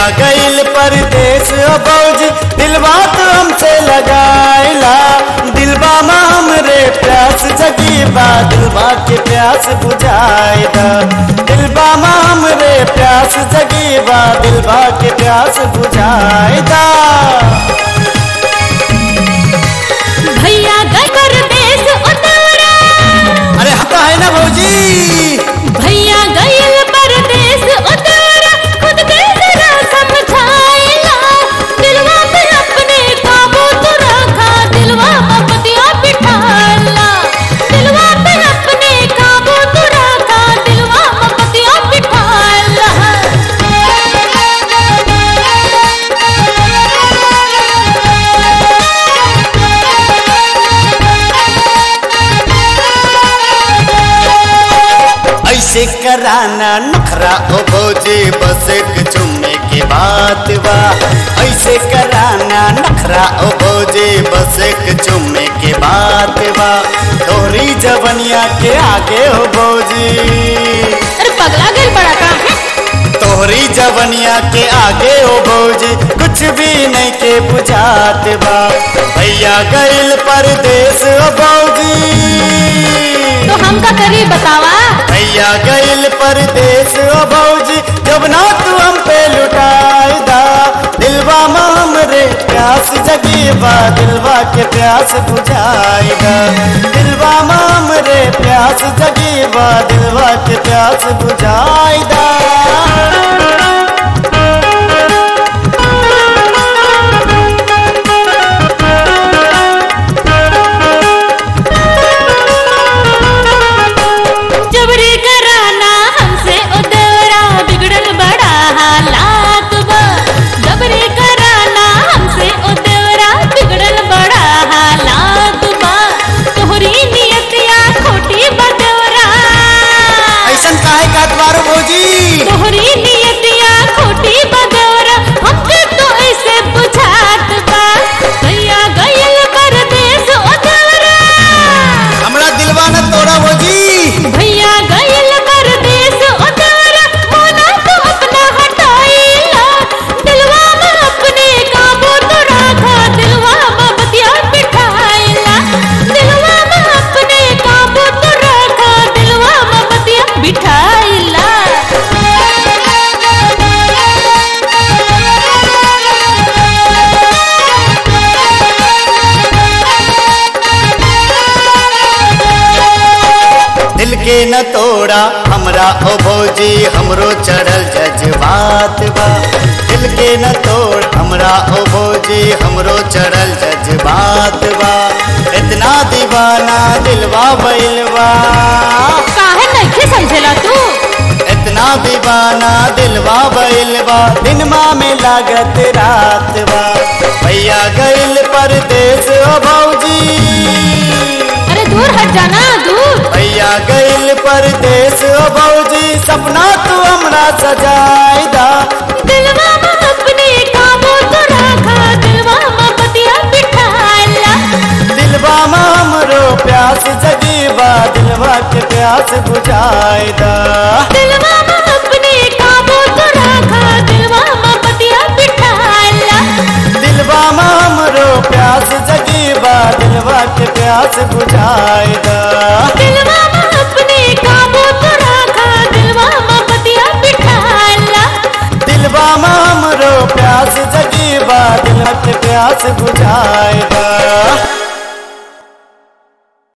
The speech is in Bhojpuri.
गईल परदेश ओ बौजी दिलवा तो हमसे लगाइला दिलबा में हमरे प्यास जगी बा दिलबा के प्यास बुझाए दा दिलबा में हमरे प्यास जगी बा दिलबा के प्यास बुझाए दा भैया गए परदेस उतारा अरे हता है ना भौजी भैया गइल परदेस उतारा खुद के जरा समझाइला दिलवा पे अपने काबू तो रखा दिलवा में पतिया बिठाला दिलवा पे अपने काबू तो रखा दिलवा में पतिया बिठाला ऐसे कराना नखरा ओ भौजी बस एक चुम्मे के बात बा ऐसे कराना नखरा ओ भौजी बस एक चुम्मे के बात बा तोरी जवनिया के आगे हो भौजी अरे पगला गइल बड़ा का तोहरी जवनिया के आगे हो भौजी कुछ भी नहीं के बुझात बा भैया गइल परदेश हो भौजी तो हम का करी बतावा भैया गइल परदेश ओ भौजी जब ना तू हम पे लुटाई दा दिलवा में हमरे प्यास जगी बा दिलवा के प्यास बुझाई दा दिलवा में हमरे प्यास जगी बा दिलवा के प्यास बुझाई दा जबरी कराना हमसे उदरा बिगड़ल बड़ा हालात बा जबरी कराना हमसे उदरा बिगड़ल बड़ा हालात बा तोहरी नियतिया खोटी बदवरा ऐसन काहे काट मारो भौजी तोहरी नियतिया खोटी बदवरा हमके तो ऐसे बुझात बा भैया गइल परदेस उदरा हमरा दिलवा न तोड़ा भौजी भैया गइल परदेस उतारा मोना तो अपना हटाइला दिलवा में अपने काबू तो रखा दिलवा में बतिया बिठाइला दिलवा में अपने काबू तो रखा दिलवा में बतिया बिठाइला दिल के न तोड़ा हमरा ओ भौजी हमरो चढ़ल जज्बात बा दिल के न तोड़ हमरा ओ भौजी हमरो चढ़ल जज्बात बा इतना दीवाना दिलवा बैलवा काहे नहीं समझेला तू इतना दीवाना दिलवा बैलवा दिनमा में लागत रात बा भैया गइल परदेश ओ भौजी अरे दूर हट जाना दूर भैया गइल परदेश ओ भौजी सपना तू हमरा सजाई दा दिलवा में अपने काबू तो रखा दिलवा में बतिया बिठाला दिलवा में हमरो प्यास जगी बा दिलवा के प्यास बुझाई दा दिलवा में अपने काबू तो रखा दिलवा में बतिया बिठाला दिलवा में हमरो प्यास जगी बा दिलवा के प्यास बुझाई दा दिलवा में अपने काबू तो रखा दिलवा में बतिया बिठाला दिलवा में हमरो प्यास जगी बा दिलवा के प्यास बुझाई दा